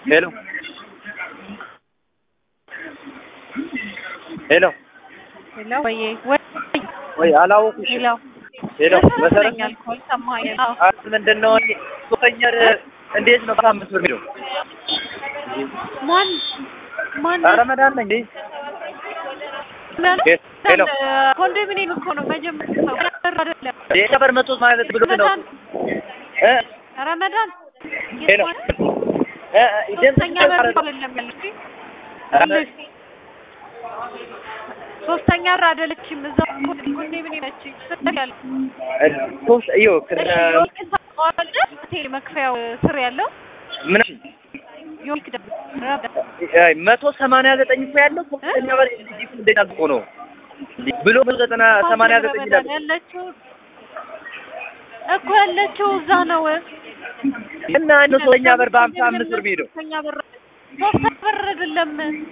ሄሎ ሄሎ ሄሎ ወይ ወይ ወይ አላወኩሽ። ሄሎ ሄሎ መሰረት መሰረተኛል እኮ ሰማኸኝ? አዎ አረ ምንድን ነው እኔ ሶስተኛ እንዴት ነው በአምስት ብር የሚለው? ማን ማን ኧረ መድኃኒት ነኝ እንዴ? ሄሎ ኮንዶሚኒየም እኮ ነው መጀመሪያ ሰው አይደለም የሰፈር መቶ ማለት ብሎ ነው ረመዳን እ ረመዳን ሄሎ እ እ ድምፅ ሶስተኛ በር አይደለም ያለችኝ ሶስተኛ በር አይደለችም እዛው ኮንዶሚኒየም ነች ያለ ሶስት ይኸው ከነ ሆቴል መክፈያው ስር ያለው ምን ዮኒክ መቶ ሰማንያ ዘጠኝ እኮ ያለው ሶስተኛ በር እንዴት አልቆ ነው ብሎ መቶ ዘጠና ሰማንያ ዘጠኝ ይላል። ያለችው እኮ ያለችው እዛ ነው። እና እነ ሶስተኛ በር በሀምሳ አምስት ብር የሚሄደው ሶስተኛ በር ሶስተኛ በር አይደለም።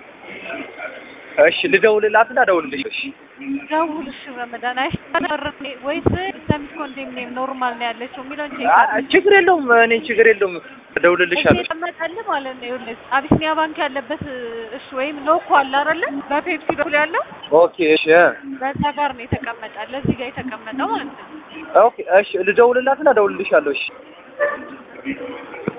እሺ ልደውልላትና እደውልልሽ። እሺ ደውል እሺ። ረመዳን አይሻበር ወይስ ሰሚት ኮንዶሚኒየም ኖርማል ነው ያለችው የሚለውን ቼክ አ- ችግር የለውም እኔ ችግር የለውም እደውልልሻለሁ። የተቀመጠልህ ማለት ነው። ይኸውልህ አቢሲኒያ ባንክ ያለበት እሺ፣ ወይም ሎኮ አለ አይደለ? በፔፕሲ በኩል ያለው ኦኬ እሺ በዛ ጋር ነው የተቀመጠ፣ ለዚህ ጋር የተቀመጠው ማለት ነው። ኦኬ እሺ ልደውልላትና እደውልልሻለሁ። እሺ